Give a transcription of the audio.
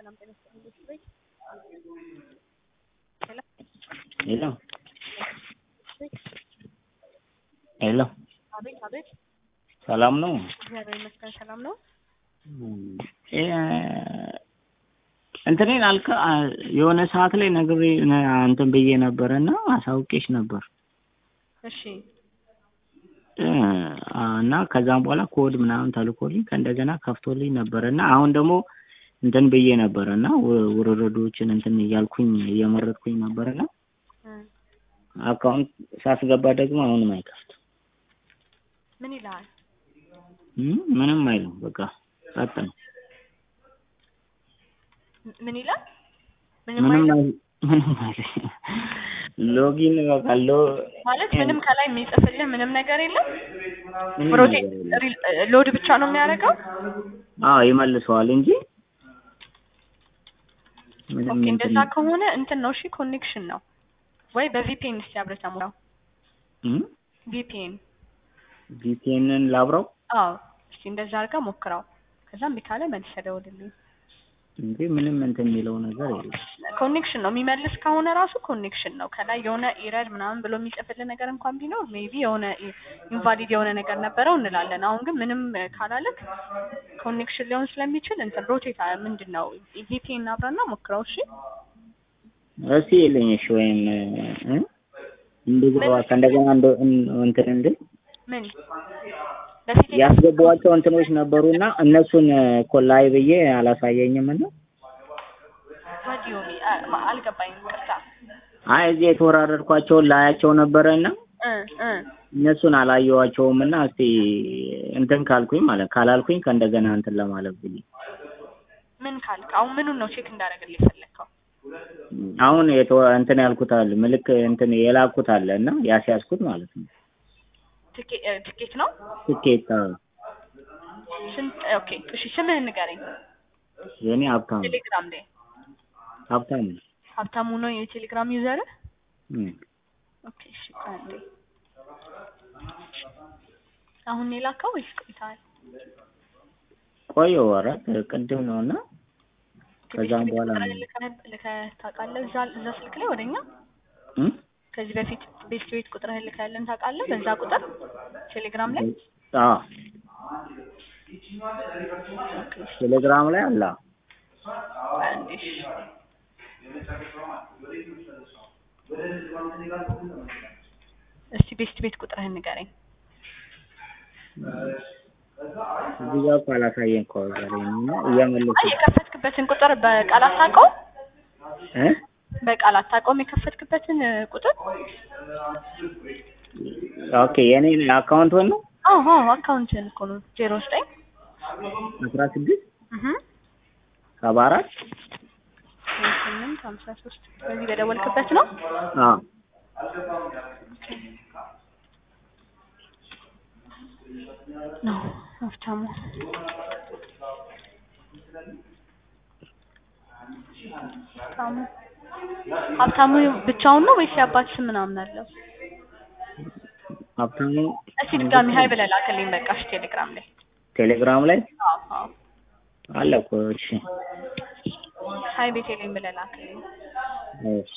ሰላም ጤና ይስጥልኝ። ሄሎ ሄሎ ሄሎ አቤት አቤት። ሰላም ነው? እግዚአብሔር ይመስገን ሰላም ነው። እ እንትኔን አልከ የሆነ ሰዓት ላይ ነግሬ እንትን ብዬ ነበረ እና አሳውቄሽ ነበር እሺ እ እና ከዛም በኋላ ኮድ ምናምን ተልኮልኝ ከእንደገና ከፍቶልኝ ነበረ እና አሁን ደግሞ እንትን ብዬ ነበረ እና ውርርዶችን እንትን እያልኩኝ እየመረጥኩኝ ነበረ እና እ አካውንት ሳስገባ ደግሞ አሁንም አይከፍትም። ምን ይልሃል? እም ምንም አይልም። በቃ ጸጥ ነው። ምን ይላል? ምንም ምንም አይልም አይል ምንም አይል ሎጊን በቃ ሎ ማለት ምንም ከላይ የሚጽፍልህ ምንም ነገር የለም። ምንም ፕሮቴ ነገር የለም። ሪል- ሎድ ብቻ ነው የሚያደርገው። አዎ ይመልሰዋል እንጂ ምንም ኦኬ እንትን እንደዛ ከሆነ እንትን ነው እሺ፣ ኮኔክሽን ነው ወይ በቪፒኤን እስቲ አብረህ ተሞላው። እም ቪፒኤን ቪፒኤንን ላብረው አዎ፣ እስቲ እንደዛ አድርጋ ሞክረው። ከዛ እምቢ ካለ መልሰህ ደውልልኝ። እንጂ ምንም እንትን የሚለው ነገር የለም። ኮኔክሽን ነው የሚመልስ ከሆነ ራሱ ኮኔክሽን ነው። ከላይ የሆነ ኢረር ምናምን ብሎ የሚጽፍልህ ነገር እንኳን ቢኖር ሜቢ የሆነ ኢንቫሊድ የሆነ ነገር ነበረው እንላለን። አሁን ግን ምንም ካላለክ ኮኔክሽን ሊሆን ስለሚችል እንትን ሮቴት ምንድን ነው ቪፒኤን አብረና ሞክረው። እሺ እስቲ የለኝ እሺ፣ ወይም እ እንድገባ ከእንደገና እንደ እንትን እንድል ምን በፊት ያስገባኋቸው እንትኖች ነበሩና እነሱን እኮ ላይ ብዬ አላሳየኝም እና ወዲዮሚ አልገባኝም። ቅርታ አይ እዚህ የተወራረድኳቸውን ላያቸው ነበረና እ እ እነሱን አላየኋቸውም እና እስቲ እንትን ካልኩኝ ማለት ካላልኩኝ ከእንደገና እንትን ለማለት ብዬ ምን ካልክ አሁን ምኑን ነው ቼክ እንዳደረግልህ የፈለግከው? አሁን የተወ- እንትን ያልኩት አለ ምልክ እንትን የላኩት አለ እና ያስያዝኩት ማለት ነው ትኬ- እ ትኬት ነው ትኬት አዎ። ስንት? ኦኬ እሺ፣ ስምህን ንገረኝ። የኔ ሀብታሙ ቴሌግራም ላይ ሀብታሙ ነው። ሀብታሙ ነው የቴሌግራም ዩዘርህ? እም። ኦኬ እሺ፣ ቆይ አንዴ። አሁን ነው የላከው ወይስ ቆይተሃል? ቆየሁ ኧረ ቅድም ነው እና ከዛም ቤት በኋላ ቁጥርህን ነው ልከህ- ልከህ ታውቃለህ? እዛ እዛ ስልክ ላይ ወደኛ እም? ከዚህ በፊት ቤት ቤት ቁጥርህን ልከህልን ታውቃለህ? በዛ ቁጥር ቴሌግራም ላይ አዎ ቴሌግራም ላይ አለ ቆይ አንዴ እሺ። እስቲ ቤት ቤት ቁጥርህን ንገረኝ። እዚህ ጋር እኮ አላሳየኝ እኮ ዛሬ ነው እና እየመለስኩ አይ የከፈትክበትን ቁጥር በቃል አታውቀውም? እ በቃል አታውቀውም የከፈትክበትን እ, ቁጥር? ኦኬ የኔ አካውንት ነው አዎ አዎ አካውንትን እኮ ነው ዜሮ ዘጠኝ አስራ ስድስት እህ ሰባ አራት ስምንት ሀምሳ ሶስት በዚህ በደወልክበት ነው? አዎ ነው ሀብታሙ ሀብታሙ ሀብታሙ ብቻውን ነው ወይስ የአባት ስም ምናምን አለው? ሀብታሙ እስቲ ድጋሚ ሀይ ብለህ ላክልኝ በቃ እሺ ቴሌግራም ላይ ቴሌግራም ላይ አዎ አዎ አለ እኮ እሺ ሀይ ቤቴልኝ ብለህ ላክልኝ እሺ